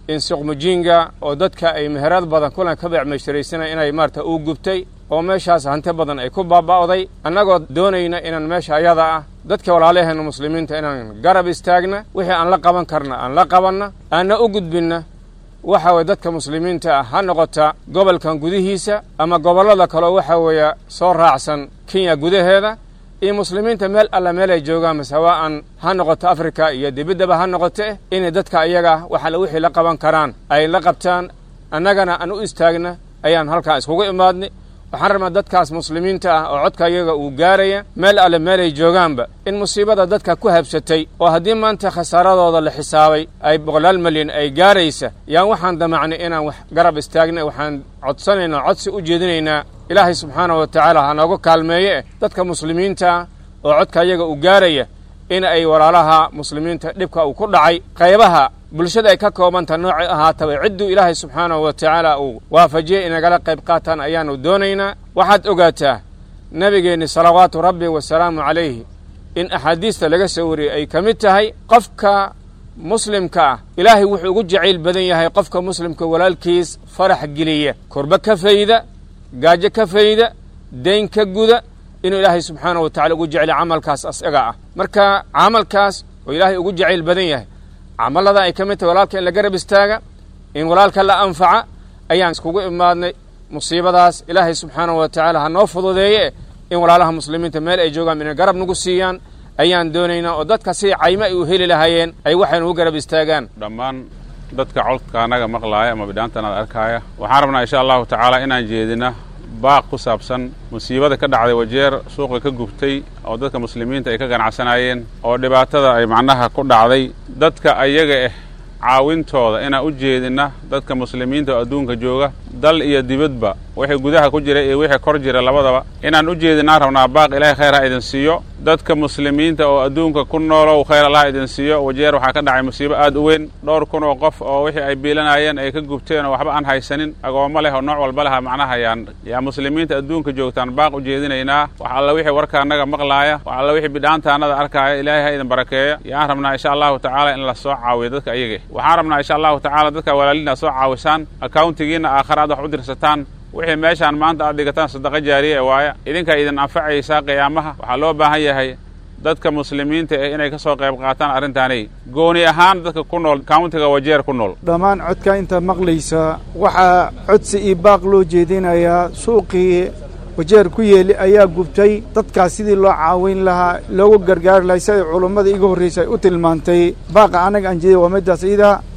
in suqmujinga oo dadka ay meherad badan kulan ka beecmeysharaysanay inay maarata uu gubtay oo meeshaas hanti badan ay ku baaba'day annagoo doonayna inaan meesha ayada ah dadka walaalaheenna muslimiinta inaan garab istaagna wixii aan la qaban karna aan la qabanna aanna u gudbinna waxa weye dadka muslimiinta ah ha noqota gobolkan gudihiisa ama gobollada kaleo waxa weeye soo raacsan kenya gudaheeda iyo muslimiinta meel alla meel ay joogaan masawa'an ha noqoto afrika iyo dibiddaba ha noqote inay dadka ayaga waxaale wixii la qaban karaan ay la qabtaan annagana aan u istaagna ayaan halkaa iskugu imaadnay waxaan rabnaa dadkaas muslimiinta ah oo codka iyaga uu gaaraya meel alle meel ay joogaanba in musiibada dadka ku habsatay oo haddii maanta khasaaradooda la xisaabay ay boqolaal milyan ay gaaraysa yaan waxaan damacnay inaan wax garab istaagna waxaan codsanaynaa codsi u jeedinaynaa ilaahay subxaana wa tacaala ha nooga kaalmeeye dadka muslimiinta oo codka iyaga uu gaaraya in ay walaalaha muslimiinta dhibka uu ku dhacay qaybaha bulshada ay ka koobanta noocay ahaataba cidduu ilaahay subxaanahu wa tacaala uu waafajiyey inagala qayb qaataan ayaanu doonaynaa waxaad ogaataa nebigeenni salawaatu rabbi wasalaamu calayhi in axaadiista laga soo wariyey ay ka mid tahay qofka muslimka ah ilaahay wuxuu ugu jacayl badan yahay qofka muslimka walaalkiis farax geliya korba ka fayda gaajo ka fayda dayn ka guda inuu ilaahay subxaanahu wa tacala ugu jecel camalkaas asaga ah marka camalkaas oo ilaahay ugu jacayl badan yahay camallada ay ka mid tahay walaalka in la garab istaaga in walaalka la anfaca ayaan iskugu imaadnay musiibadaas ilaahay subxaanahu wa tacaala ha noo fududeeye in walaalaha muslimiinta meel ay joogaan inay garab nagu siiyaan ayaan doonaynaa oo dadka si caymo ay u heli lahaayeen ay waxay nugu garab istaagaan dhammaan dadka codka annaga maqlaaya ama bidhaantanada arkaaya waxaan rabnaa insha allahu tacaala inaan jeedina baaq ku saabsan musiibada ka dhacday wajeer suuqa ka gubtay oo dadka muslimiinta ay ka ganacsanaayeen oo dhibaatada ay macnaha ku dhacday dadka ayaga ah caawintooda inaan u jeedina dadka muslimiinta oo adduunka jooga dal iyo dibadba wixii gudaha ku jira iyo wixii kor jira labadaba inaan u jeedinaan rabnaa baaq ilaahay khayr ha idin siiyo dadka muslimiinta oo adduunka ku noolow khayr allah idin siiyo wajeer waxaa ka dhacay musiibo aad u weyn dhowr kun oo qof oo wixii ay biilanayeen ay ka gubteen oo waxba aan haysanin agoommo leh oo nooc walba leha macnaha yaan yaa muslimiinta adduunka joogtaan baaq u jeedinaynaa wax alla wixii warka annaga maqlaaya wax alla wixii bidhaantaannada arkaaya ilaahay ha idin barakeeya yaan rabnaa insha allahu tacaala in la soo caawiyo dadka ayaga waxaan rabnaa insha allahu tacaala dadka walaalina soo caawisaan accountigiinna aakhare aad wax u dirsataan wixii meeshaan maanta aad dhigataan sadaqa jaariya ee waaya idinkaa idin anfacaysaa qiyaamaha waxaa loo baahan yahay dadka muslimiinta ah inay ka soo qayb qaataan arrintaanay gooni ahaan dadka ku nool countiga wajeer ku nool dhammaan codka intaad maqlaysa waxaa codsi iyo baaq loo jeedinayaa suuqii wajeer ku yeeli ayaa gubtay dadkaas sidii loo caawin lahaa loogu gargaari lahay siday culummada iga horraysa ay u tilmaantay baaqa annaga aan jeeday waa middaas iida